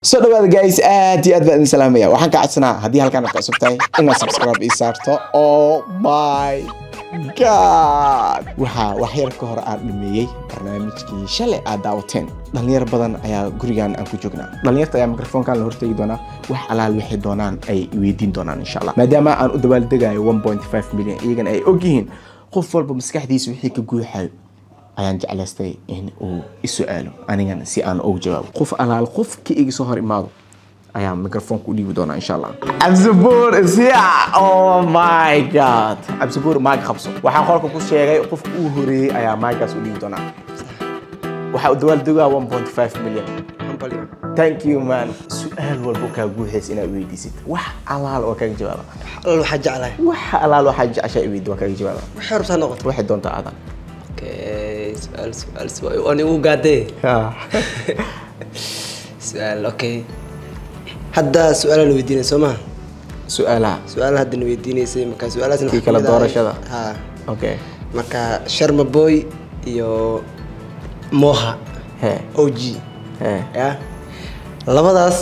soo dhawaada guys aad iyo aad baan idin salaamaya waxaan ka codsanaa haddii halkaan aad cusub tahay inaad subscribe ii saarto oh my god waxaa wax yar ka hor aan dhameeyey barnaamijkii shalay aad daawateen dhalinyar badan ayaa gurigan aan ku joognaa dhalinyarta ayaa mikrofoonkan la hortegi doonaa wax alaal waxay doonaan ay weydiin doonaan insha allah maadaama aan u dabaaldegayo 1.5 milyan iyagana ay ogyihiin qof walba maskaxdiisa wixii ka guuxayo ayaan jeclaystay in uu isu-aalo anigana si aan ugu jawaabo qof alaal qofka iga soo hor imaado ayaa microfoonka u dhiibi doonaa insha allah cabdisabuur is here oh my god cabdisabuur maag qabso waxaan qolka ku sheegay qofka uu horeeyey ayaa maagaas u dhiibi doonaa waxaa u dawaaldegaa 1.5 milyan thank you man su-aal walba kaa guuxaysa inaad weydiisid wax alaal oo kaaga jawaaba alal waxaa jeclahay wax alaal waxaa jeceshaa i weydi waa kaaga jawaaba waxay rabtaa noqoto waxay doontaa aadan okay su'aal su'aal su'aal ani uu gaadee su'aal okay hadda su'aala la weydiinay soo maha su-aalaha su'aala hadda na weydiinaysay marka su'aalahaasna Kii waxaa kala kamid ahay- doorashada. ha okay marka sharma boy iyo moha hee og hee ya labadaas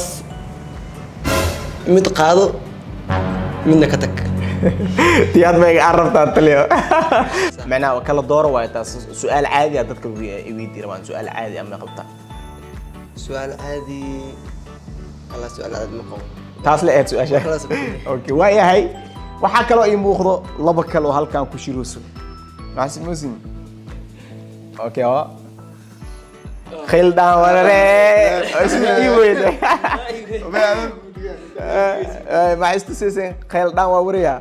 mid qaado midna ka tag tiyaad ma aan rabtaa taliyo macnaha kala dooro waayo taas su-aal caadi ah dadka weydi rabaan su-aal caadi ah ma qabtaa su'aal caadi alla su'aal caadi ma qabo taas la eed su-aasha Khalaas, okay. okay waa yahay waxaa kaloo ii muuqdo laba kale oo halkan ku shirooso maxasid musin okay waa khildaan warare isma ii weyde maxay istusiiseen khildaan waa wariyaa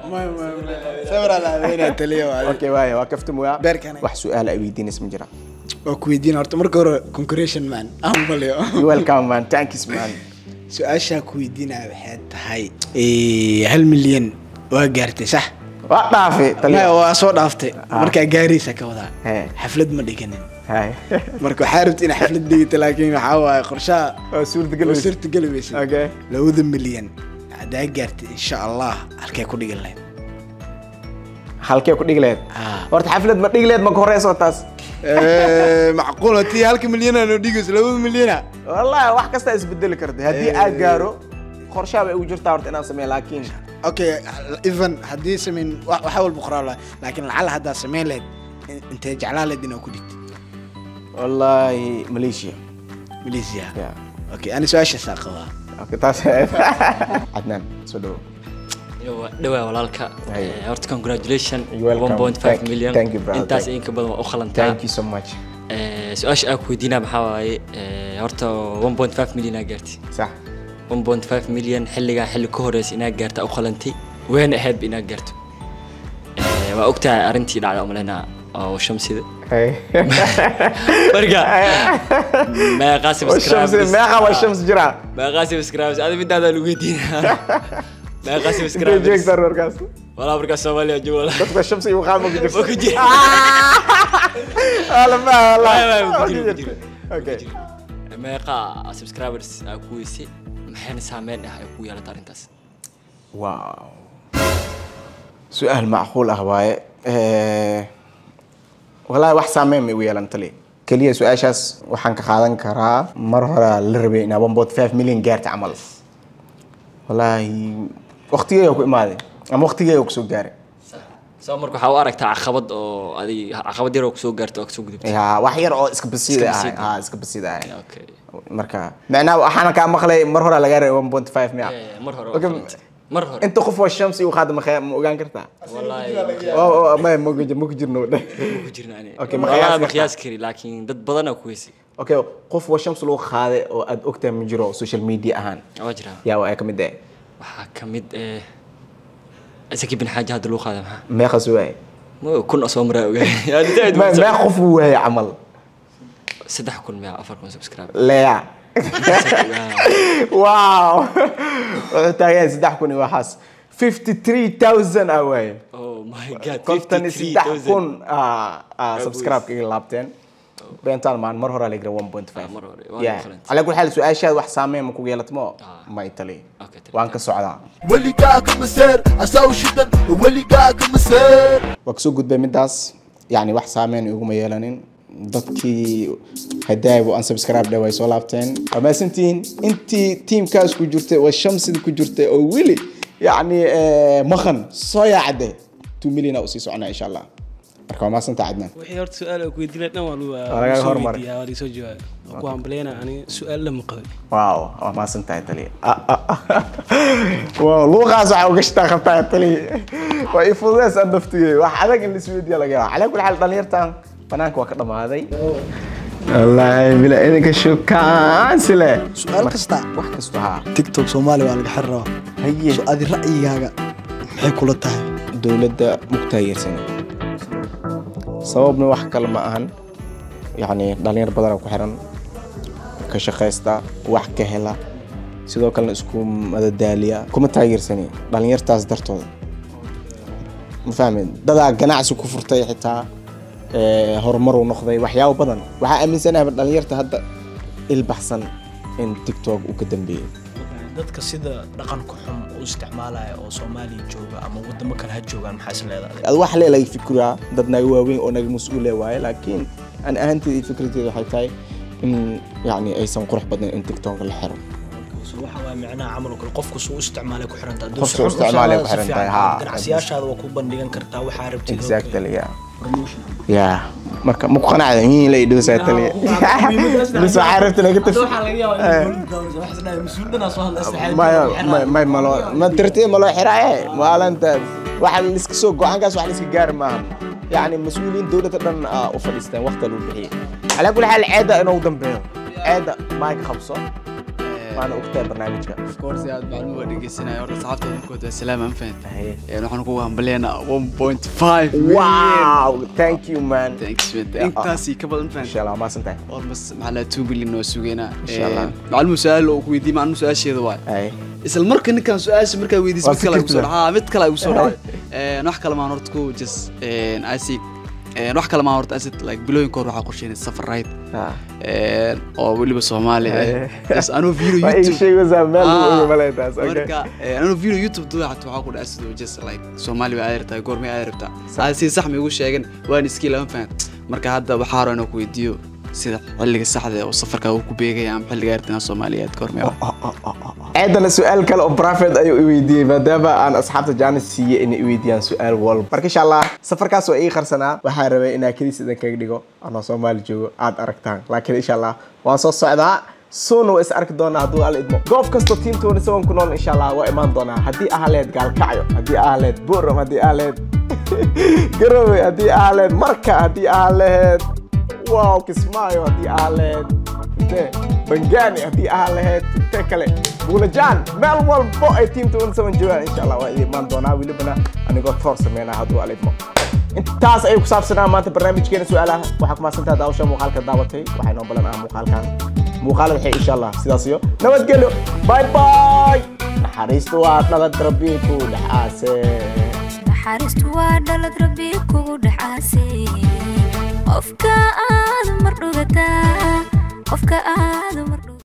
okay waaya waa kaftamoya Beerkana. wax su-aal ay weydiinaysa ma jira waa ku weydiin horta marka hore concretion man aan maleyo You welcome man thanks man su-aashaa ku weydiinaya waxay tahay eh, hal milyan waa gaartay sax waa dhaafi Maya, taliyo waa soo dhaaftay markaa gaaraysa ka wadaa He. xaflad ma dhiganin hay marka waxaa rabta inaa xaflad dhigata laakiin waxaa waaye qorshaha oo suurtagal oo weyse. suurtageli weysa okay labada milyan haddaa gaartay insha allah halkee ku dhigan lahayd halkee ku dhigi lahayd Ah. horta xaflad ma dhigi lahayd ma ka horeyso taas macquul hatii halka milyana noo dhigayso labada milyana wallahi wax kasta isbedeli karta haddii aad gaaro qorshaha bay ugu jirtaa horta inaan sameeyo laakiin okay even haddii samayn wa- waxa walba qoraa laha laakiin lacala haddaa samayn lahayd in- intee jeclaa lahayd inaa ku dhigtay wallahi malaysia malaysia Yeah. okay ani su-aashaasaa qabaa okay taas cadnaan soo dhawo dhawaa walaalka Hey. Eh, horta congratulation You're welcome. 1.5 Thank- million thank you, brother. intaas Thank- in ka badan waa u qalantaa thank you so much Eh, su-aasha aan ku weydiinaa maxaa waaye eh, horta 1.5 million aa gaartay sax 1.5 million xilligaa xilli ka horeysa inaa gaarta u qalantay wayna ahaydba inaa gaarto Eh, waa ogtahay arrintii dhacda umaleynaa oo shamsida Hey. marka meeqaa Waa shams subscribers meeqa waa shams jira meeqaa subscribers adi midaadaa lagu weydiinaa meeqaa intee subscribers jeegtaa warkaas walaa markaa soomaaliya joogo dadka shams iyo qaama ku jirto Waa ku jira. wala ma Waay, waay, wala ku jiro, ku jiro. okay meeqa subscribers aa ku weysay maxayna saameyn ah ay ku yeelata arrintaas wow su-aal macquul ah waaye Eh, wallaahi wax saameyn may u yeelan tali keliya su-aashaas waxaan ka qaadan karaa mar hore la rabay inaa 1.5 milyan gaarta camal wallaahi waqtigeega ku imaaday ama waqtigeega kusoo gaaray soo marka waxaa u aragtaa caqabad oo adig caqabad yar oo kusoo gaarta oo kasoo gudubtay ya wax yar oo iska basiida Iska ahay basiid ah. ha iska basiida ahay okay marka macnaha waxaana kaa maqlay mar hore lagaa rabay 1.5 miya Eh, mar hore Okay, waa qalantay. mar hore inta qof oo shamsi u qaada ma ma ogaan kartaa wallaahi oo ma ma ma ku jirno ma ku jirna ani Okay, ma Wallaahi qiyaas ma kartaa? qiyaas kari laakiin dad badan aa ku weysay okay qof waa shams lagu qaaday oo aad ogtahay ma jiro social media ahaan waa jiraa yaa waa ka mid ah waxaa ka mid eh isaki bin xaaja hadda lagu qaada maxaa meeqas waay ma kun oo soo maraa ogaay Yani zaid Ma- buu meeq qof uu waayay camal saddex kun miya afar kun subscribe leya wow wuxuu taagan yahay saddex kun iyo waxaas 53000 ah waaye oh my god kontan iyo saddex 53,000. kun ah, ah, subscribe kaga laabteen beentaan maan mar hore lagra 1.5 Ah, mar hore, waa Yeah. different. calaa kulli xaal su-aashaada wax saameyn ma kugu yeelatmo Ah. ma itali Okay, tali. waan ka socdaa ولقاك مسير اساوي شدن ولقاك مسير waa kasoo gudbay midaas yani wax saameyn iguma yeelanin dadkii hadaaybu unsubscribe dhe way soo laabteen waa mahadsantihiin intii tiimkaas ku jirtay oo shamsida ku jirtay oo weli yacni eh, maqan soo yaacde 2 million aa usii soconaa insha allah marka waa mahadsantaa cadnaan wixii horta su-aal ku weydiinay dhan waa lagu- Waa laga lagu soo hormaray. weydiiyaa, waa laga soo jawaabay Waa ku hambaleyna ani su-aal lama qabin waaw waa mahadsan tahay taliya waaw luuqaas waxaa uga shitaa qabtaa taliya waa i fududeys aan naftigey wax adag in lisweydiya laga yaaba calaa kulli xaal dhalinyartan banaanka waa ka dhamaaday wallaahi bila idinka shukaansi leh su-aal kasta wax kasta haa tiktok soomaaliya waa laga xiri rabaa haye so adi ra'yigaaga maxay kula tahay dowladda mugtaageersan sababna wax kale ma ahan yacni dhalinyar badan ku xiran ka shaqaysta wax ka hela sidoo kalena isku madadaaliya kuma taageersani dhalinyartaas dartooda ma fahmin dadaa ganacsi ku furtay xitaa ee, horumar uu noqday waxyaabo badan waxaa aaminsanahay dhalinyarta hadda ilbaxsan in tiktok uu ka dambeeyey dadka sida dhaqanka xun u isticmaalaya oo soomaaliya jooga ama wadamo kale ha joogaan maxaa is leedahay ad wax leelaga fikiraa dad naga waaweyn oo naga mas-uule waaye laakiin aan ahaanteeda iyo fikradeeda waxay tahay in yacni aysan qurux badnayn in tiktok la xiro So waxa waa micnaha camal oo kale qofku suu u isticmaalay ku xiran tahay Qofku suu isticmaalay ku xiran tahay, haa. ganacsiyashaada waa ku bandhigan kartaa waxaa rabtid oo kale. exactly yeah Promotion. yeah marka ma ku qanacda in la idhowsaa taliya bis waxaa rabta naga tafi maya may- may malo ma tirtee maloo xiraaye maalintaas waxa liska soo go-aankaas wax liska gaari maaha yacni mas-uuliyiin dowladda dhan aa u fadhiisteen waqti lagu bixiyey calaa kulli xaal ceedda inuu dambeeyo ceedda maayk qabso waana ogtahay barnaamijka of course aad macluum waa dhegeysanaya horta saxaabta markood waa salaam aan fahanta Haye. waxaan kugu hambaleynaa 1.5 million wow thank you man thanks man intaasii ka badan fahanta insha allah maasan tahay almost maxaa la 2 million oo sugeynaa Insha Allah. macluum su-aal oo ku weydiiyey macluum su-aasheeda waay Haye. isla marka ninkan su-aasha markaa weydiis Waa mid kale fikirta. igu soo dhaca mid kale igu soo dhacay Een, wax kale maan horta ku just een, I see een, wax kale maan horta asid like bilooyinka hor waxaa qorsheynay safar ride Ah. een, oo weliba soomaali ah Aye. just anuu video waa ii youtube sheegaysaa meel lagu Ah, oga maleytaas okay marka een, anuu video youtube duwa xataa waxaa ku dhaca sidoo just like soomaali bay aad rabtaa goormay aad rabtaa aad si sax ma igu sheegan waan iskii lama fahan marka hadda waxaa rabo inaan ku weydiiyo sida xilliga saxda ee oo safarka uu ku beegaya ama xilliga arrintan soomaaliyeed goormay ah ciidana su-aal kale oo private ayuu i weydiiyey maadaama aan asxaabta jaanis siiyey inay i weydiiyaan su-aal walba marka insha allah safarkaas waa ii qarsanaa waxaa rabay inaa keliis idan kaga dhigo anoo soomaali joogo aad aragtaan laakiin insha allah waan soo socdaa soona waa is arki doonaa hadduu alla idmo goob kastoo tiimtoona saban ku nool insha allah waa imaan doonaa haddii ahaleed gaalkacyo haddii ahaleed buuram haddii ahaleed garowe haddii ahaleed marka haddii ahaleed wow kismaayo haddii ahaleed intee bangani haddii ahaan lahayd intee kale buulajaan meel walbo ay tiimta un saban joogaan insha allah waa idin imaan doonaa welibana anigoo toor sameynaa hadduu alidmo intaas ayay ku saabsanaa maanta barnaamijkeena su-aalaha waxaa ku mahadsantaha daawasha muuqaalka daawatay waxaa inoo balan ah muuqaalkan muuqaalada waxay insha allah sidaas iyo nabadgelyo bye bye naxariistu waa dhalad rabbi ku dhexaase naxariistu waa dhalad rabbi kugu dhacaasay qofka aad mar dhugataa qofka aad mar